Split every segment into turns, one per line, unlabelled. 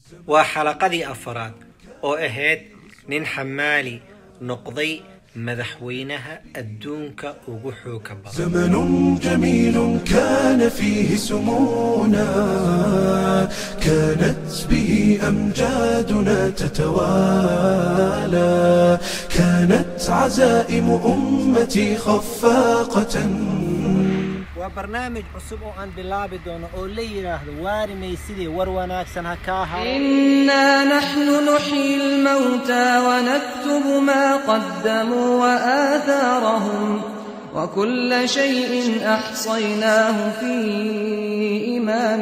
waa xalaqadii afaraad oo ahayd nin xamaali noqday madaxweynaha adduunka ugu xooga badan
زمن جميل كان فيه سمونا كانت به أمجادنا تتوالى كانت عزائم أمتي خفاقة
waa barnaamij cusub oo aan bilaabi doono oo la yidhaahdo waari maysidii war wanaagsan ha kaa haro
إنا نحن نحيي الموتى ونكتب ما قدموا وآثارهم وكل شيء أحصيناه في إمام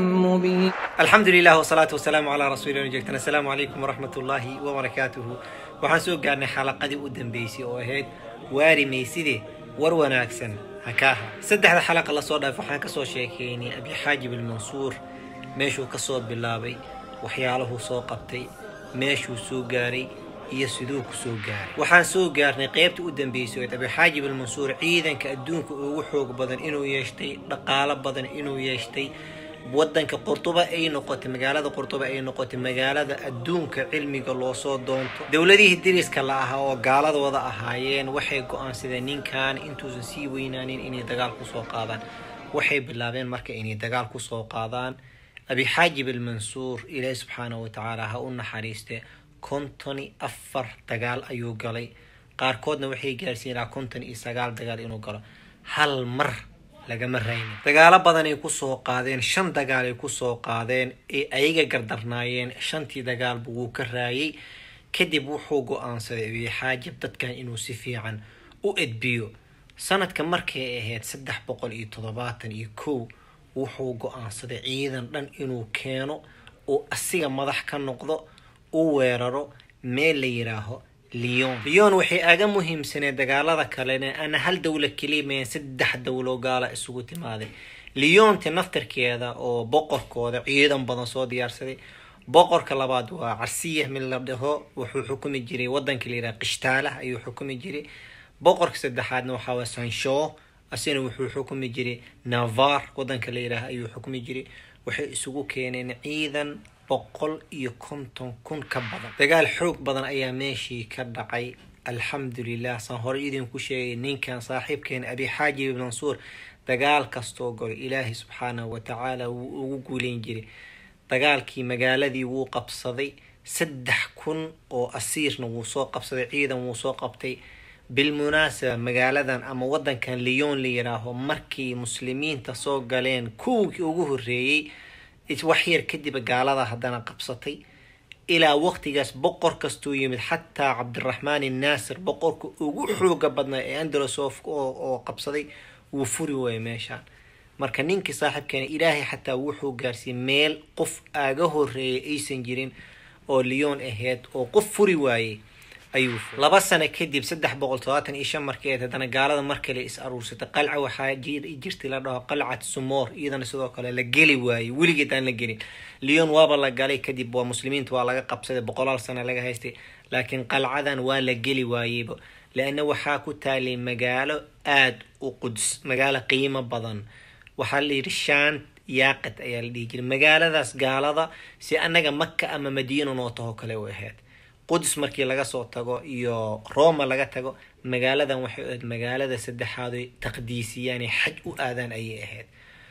مبين
alxamdu lilah wsalaatu wasalaamu calaa rasuulina jeegtan assalaamu calaykum waraxmat ullaahi wabarakaatuhu waxaan soo gaarnay xalaqadii u dambeysay oo ahayd waari mayside war wanaagsan ha kaaha saddexda xalaqa lasoo dhaaf waxaan kasoo sheekeynay abixaajib almansuur meeshuu kasoo bilaabay waxyaaluhuu soo qabtay meeshuu soo gaaray iyo siduu ku soo gaaray waxaan soo gaarnay qeybta u dambeysay oo abixaajib almansuur ciidanka adduunka ugu xoog badan inuu yeeshtay dhaqaalo badan inuu yeeshtay wadanka qurtuba ay noqotay magaalada qurtuba ay noqotay magaalada adduunka cilmiga loosoo doonto dowladihii diriska la ahaa oo gaaladooda ahaayeen waxay go-aansadeen ninkan intuusan sii weynaanin inay dagaal kusoo qaadaan waxay bilaabeen marka inay dagaal kusoo qaadaan abixaajib almansuur ilaahi subxaanahu watacaala ha u naxariiste konton iyo afar dagaal ayuu galay qaarkoodna waxay gaarsiin ilaa konton iyo sagaal dagaal inuu galo hal mar lagama raynin dagaalo badan ay kusoo qaadeen shan dagaal ay kusoo qaadeen ee ayaga gardarnaayeen shantii dagaalba wuu ka raayay kadib wuxuu go-aansaday abixaajib dadkan inuu si fiican u edbiyo sanadka markay ahayd saddex boqol iyo toddobaatan iyo kow wuxuu go-aansaday ciidan dhan inuu keeno uu asiga madax ka noqdo u weeraro meel la yidhaaho lyon lyon waxay aga muhiimsaneen dagaalada kalena ana hal dowla kelimaen saddex dowlo gaala isugu timaaday lyonta naftarkeeda oo boqorkooda ciidan badan soo diyaarsaday boqorka labaad waa carsiya mid la dhaho wuxuu xukumi jiray wadanka la yidhaha qishtaalah ayuu xukumi jiray boqorka saddexaadna waxaa waa sansho asina wuxuu xukumi jiray navar wadanka la yidhaah ayuu xukumi jiray waxay isugu keeneen ciidan boqol iyo konton kun ka badan dagaal xoog badan ayaa meeshii ka dhacay alxamdulilah saan hore idinku sheegay ninkan saaxiibkeen abixaajib mansuur dagaal kastoo galo ilaahay subxaanahu watacaala wuu ugu guuleyn jiray dagaalkii magaaladii wuu qabsaday saddex kun oo asiirna wuu soo qabsaday ciidan wuu soo qabtay bilmunaasaba magaaladan ama wadankan lyon la yidhaaho markii muslimiinta soo galeen kuwkii ugu horeeyey waxyar kadib gaalada haddana qabsatay ilaa waqtigaas boqor kastuu yimid xataa cabdiraxmaan innaasir boqorka ugu xooga badnaa ee andalosof oo qabsaday wuu furi waayay meeshaan marka ninkii saaxiibkeena ilaahay xataa wuxuu gaarsiiyey meel qof aaga horeeyay aysan jirin oo lyon ahayd oo qof furi waayey ayuu laba sano kadib saddex boqol todobaatan iyo shan markii ayd haddana gaalada mar kale is aruursatay qalca waxaa jirtay la dhaho qalcat sumoor iyadana sidoo kale la geli waayey weligeed aan la gelin lyon waaba la galay kadib waa muslimiinta waa laga qabsaday boqolaal sano laga haystay laakiin qalcadan waa la geli waayeyba leanna waxaa ku taalay magaalo aada u quds magaalo qiimo badan waxaa la yidhi shaant yaaqat ayaa la dhihi jiray magaaladaas gaalada si annaga maka ama madiina noo taho kale u ahayd qudus markii laga soo tago iyo roma laga tago magaaladan waxay ahayd magaalada saddexaad oy taqdiisiyaan xaj u aadaan ayay ahayd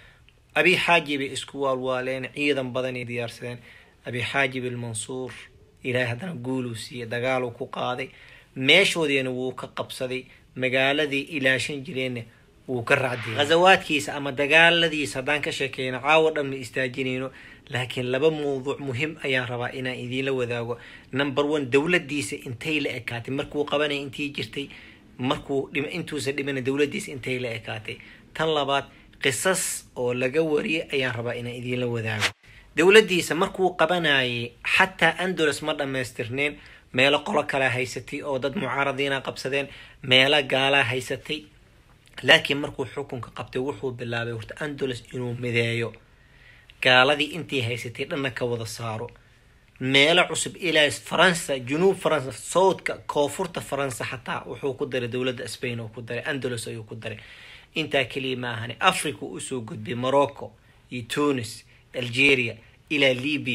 abixaajib ay isku waalwaaleen ciidan badanay diyaarsadeen abixaajib almansuur ilaahay haddana guuluu siiyey dagaaluu ku qaaday meeshoodiina wuu ka qabsaday magaaladii ilaashan jireenna wuu ka racdiyay ghasawaadkiisa ama dagaaladiisa haddaan ka sheekeyno caawo dhan ma istaajinayno laakiin laba mawduuc muhim ayaan rabaa inaan idiinla wadaago number one dowladiisa intay la ekaatay markuu qabanaya intii jirtay markuu intuusan dhimana dowladiisa intay la ekaatay tan labaad qisas oo laga wariyay ayaan rabaa inaan idiinla wadaago dowladiisa markuu qabanayay xataa andolos ma dhammaystirneen meelo qolo kalea haysatay oo dad mucaaradiina qabsadeen meelo gaalaa haysatay laakiin markuu xukunka qabtay wuxuu bilaabay horta andolos inuu mideeyo gaaladii intii haysatay dhanna ka wada saaro meelo cusub ilaa faransa junuub faransa sowdka koonfurta faransa xataa wuxuu ku daray dowladda spain oo ku daray andalos ayuu ku daray intaa keliya ma ahane africa usoo gudbay morocco iyo tunis algeria ilaa libya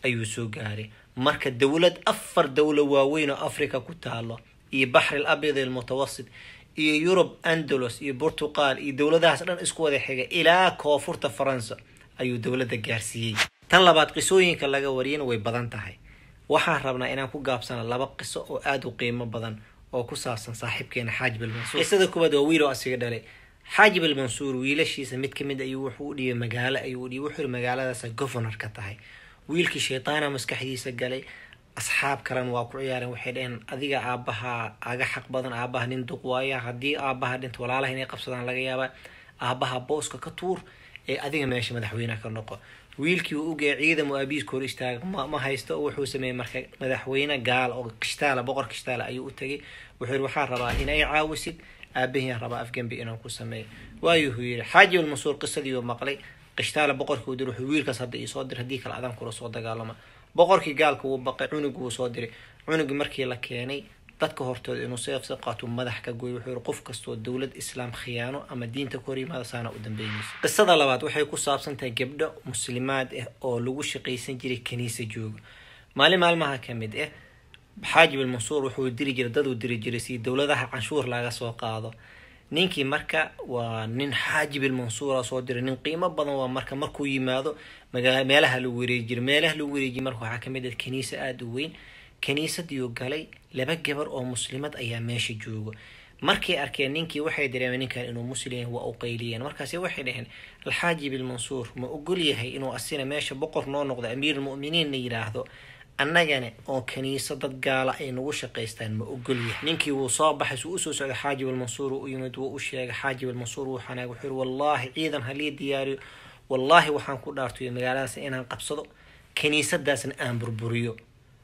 ayuu soo gaaray marka dowlad afar dowlo waaweyn oo africa ku taalo iyo baxri abyad almutawasit iyo yurub andalos iyo portugal iyo dowladahaas dhan isku wada xiga ilaa koonfurta faransa ayuu dowladda gaarsiiyey tan labaad qisooyinka laga wariyana way badan tahay waxaan rabnaa inaan ku gaabsano laba qiso oo aada u qiimo badan oo ku saabsan saaxiibkeena xaajib almansuur qisada kuwaad waa wiil oo asiga dhalay xaajib almansuur wiilashiisa mid kamid ayuu wuxuu u dhibay magaalo ayuu udhibay wuxuu yiri magaaladaasa governor ka tahay wiilkii shaytaana maskaxdiisa galay asxaab kalena waa ku ciyaareen waxay dhaheen adiga aabaha aga xaq badan aabaha nin duq waaya haddii aabaha dhinta walaalaha inay qabsadaan laga yaabaa aabaha booska ka tuur ee adiga meesha madaxweyneha ka noqo wiilkii uu ugeey ciidan oo aabihiiska hor istaaga ma, ma haysto oo wuxuu sameeyey marka madaxweyne gaal oo kishtaala boqor kishtaala ayuu u tegay wuxuu yiri waxaan rabaa in ay caawisid aabahiyaan rabaa afgembi inaan ku sameeyo waayuhu yiri xaaji almansuur qisadii uu maqlay qishtaala boqorkii uu diray wuxuu wiilkaas hadda iisoo dir haddii kale adaan kula soo dagaalama boqorkii gaalka wuu baqay cunug wuu soo diray cunugii markii la keenay dadka hortooda inuu seefsi qaato madax ka gooy wuxuu yiri qof kastoo dowlad islaam khiyaano ama diinta ka hor yimaada saana u dambeynayso qisada labaad waxay ku saabsan tahay gabdho muslimaad ah oo lagu shaqaysan jiray kaniisa jooga maalin maalmaha ka mid ah xaajib almansuur wuxuu diri jiray daduu diri jiray si dowladaha canshuur laga soo qaado ninkii marka waa nin xaajib almansuura soo diray nin qiimo badan waa marka markuu yimaado magaa meelaha lagu wareeji jiray meelaha lagu wareejiy marka waxaa kamid ah kaniisa aada u weyn kaniisadiiu galay laba gabar oo muslimad ayaa meesha jooga markay arkeen ninkii waxay dareemeen ninkan inuu muslim yahay waa u qayliyeen markaasi waxay dhaheen alxaajib almansuur ma ogol yahay inuu asina meesha boqor noo noqdo amiirulmu'miniinna yidhaahdo annagana oo kaniisa dad gaala ay nagu shaqaystaan ma ogol yahay ninkii wuu soo baxay suu usoo socday xaajib almansuur u yimid wuu u sheegay xaajib almansuur wuu xanaag wuxuu yiri wallaahi ciidan halii diyaariyo wallaahi waxaan ku dhaartoy magaaladaas inaan qabsado kaniisadaasna aan burburiyo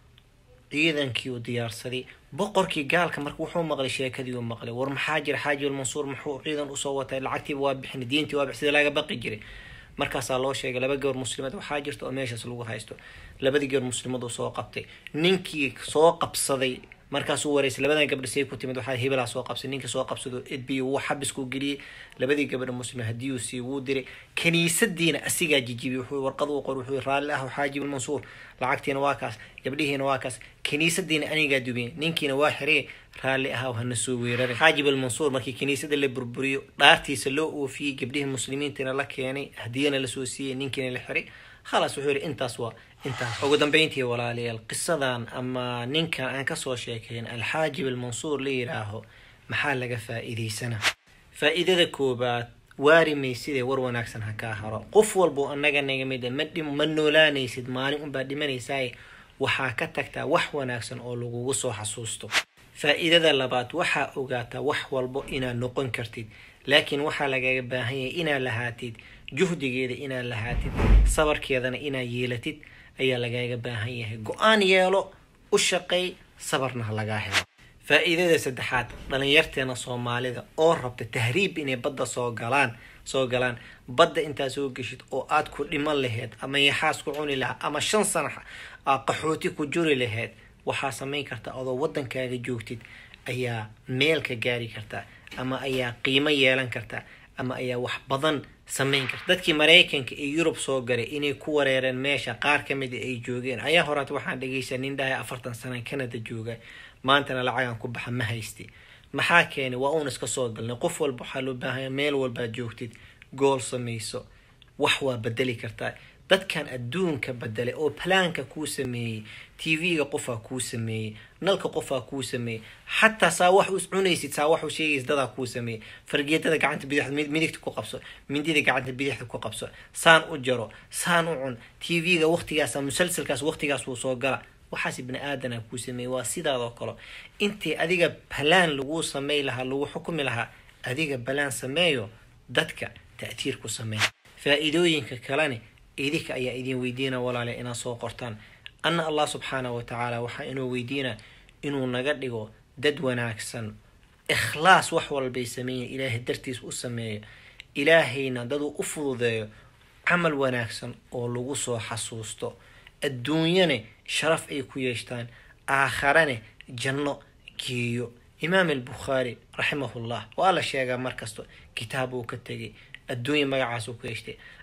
ciidankii uu diyaarsaday boqorkii gaalka marka wuxuu maqlay sheekadii uu maqlay war maxaa jira xaaji almansuur muxuu ciidan usoo watay lacagtiiba waa bixin diintii waa bix sida laga baqi jiray markaasaa loo sheegay laba gabar muslimad waxaa jirta oo meeshaas lagu haysto labadii gabar muslimad uu soo qabtay ninkii soo qabsaday markaasuu wareysay labadan gabdha say ku timid waxaa hebelaa soo qabsay ninka soo qabsado edbiyo wuu xabisku geliyey labadii gabadha muslim haddii uu sii wuu diray kaniisadiina asigaa jijibiyey wuxuu warqad uu qor wuxuu raalli ah xaajib almansuur lacagtiina waa kaas gabdhihiina waa kaas kaniisadiina anigaa dubiyey ninkiina waa xirey raalli ah hana soo weeraray xaajib almansuur markii kaniisada la burburiyo dhaartiisa loo oofiyey gabdhihii muslimiintiina la keenay hadiyana lasoo siiyey ninkiina la xiray khalaas wuxuu yihi intaas waa intaas ugu dambeyntii walaalayaal qisadan ama ninkan aan kasoo sheekayn alxaajib almansuur la yidhaaho maxaa laga faa-iideysanaa faa-iidada koobaad waarimay sidee war wanaagsan ha kaa haro qof walbo annaga naga mid a ma dhim ma noolaanaysid maalin unbaa dhimanaysaay waxaa ka tagtaa wax wanaagsan oo lagugu soo xasuusto faa-iidada labaad waxaa ogaataa wax walbo inaad noqon kartid laakiin waxaa lagaga baahan yahay inaad lahaatid juhdigeeda inaad lahaatid sabarkeedana inaad yeelatid ayaa lagaaga baahan yahay go-aan yeelo u shaqeey sabarna ha lagaa helo faa-iidada saddexaad dhalinyarteena soomaalida oo rabta tahriib inay badda soo galaan soo galaan badda intaa soo geshid oo aad ku dhiman laheyd ama yaxaas ku cuni lahaa ama shan sana aa qaxooti ku juri laheyd waxaa samayn karta adoo waddankaaga joogtid ayaa meel ka gaari kartaa ama ayaa qiimo yeelan kartaa ama ayaa wax badan samayn karta dadkii maraykanka iyo yurub soo galay inay ku wareereen meesha qaar ka mid ay joogeen ayaa horaat waxaan dhegeysaa nin dhahay afartan sana canada jooga maantana lacagan ku baxa ma haysti maxaa keenay waa uun iska soo galnay qof walba waxaa loo baahanya meel walbaad joogtid gool samayso wax waa bedeli kartaa dadkan adduunka bedelay oo plaanka kuu sameeyey tv-ga qofaa kuu sameeyey nalka qofaa kuu sameeyey xataa saa wax us cunaysid saa wax u sheegaysid dadaa kuu sameeyey fargeetada gacanta bidixda midigta ku qabso mindida gacanta bidixda ku qabso saan u jaro saan u cun tv-ga waqtigaas musalsalkaas waqtigaas wuu soo gala waxaas bini aadana kuu sameeyey waa sidaadoo kale intii adiga balaan laguu samey lahaa lagu xukumi lahaa adiga balaan sameeyo dadka ta'tiir ku sameey faa-iidooyinka kalene idinka ayaa idin weydiina walaale inaad soo qortaan anna allah subxaanahu watacaala waxaa inuu weydiina inuu naga dhigo dad wanaagsan ikhlaas wax walbay sameeyen ilaahay dartiis u sameeyo ilaahayna daduu u fududeeyo camal wanaagsan oo lagu soo xasuusto adduunyane sharaf ay ku yeeshtaan aakharane janno geeyo imaam albukhaari raximahullah waa la sheegaa markasto kitaab uu ka tegay adduunya magacaasuu ku yeeshtay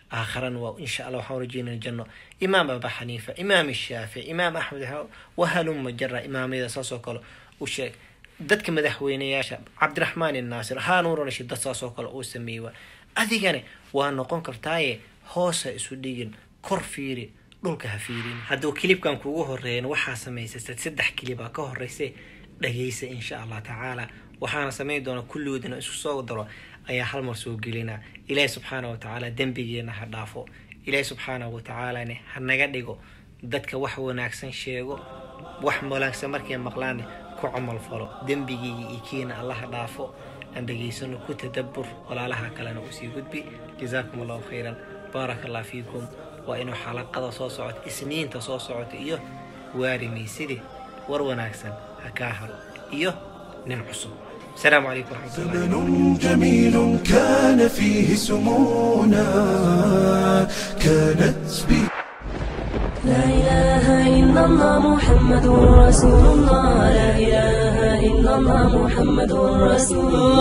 aakharana waa insha allah waxaan rajeynaya janno imaam aba xaniifa imaam shaafic imaam axmed wahaluma jara imaamyada saasoo kale u sheeg dadka madaxweyneyaasha cabdiraxmaan inaasir haanuun rashid dad saasoo kale uu sameeyey waa adigana waa noqon kartaaye hoosa isu dhigin kor fiiri dhulka ha fiirin hadduu kilibkan kugu horeeyan waxaa samaysay saddex kilibaa ka horeysa dhageysa insha allah tacaala waxaana samayn doona kulligoodina isku soo daro ayaa hal mar soo gelina ilaahi subxaana wa tacaala dembigeena ha dhaafo ilaahi subxaana wa tacaalane ha naga dhigo dadka wax wanaagsan sheego wax wanaagsan markay maqlaane ku camal falo dembigiiga iyo kiina allaha dhaafo aan dhegaysano ku tadabur walaalaha kalena usii gudbi jazaakum allahu khayran baaraka allah fiikum waa inuu xalaqada soo socoto isniinta soo socota iyo waarimaysidii war wanaagsan ha kaa haro iyo nin cusub السلام عليكم ورحمة الله
زمن جميل كان فيه سمونا كانت بي
لا إله إلا الله محمد رسول الله لا إله إلا الله محمد رسول الله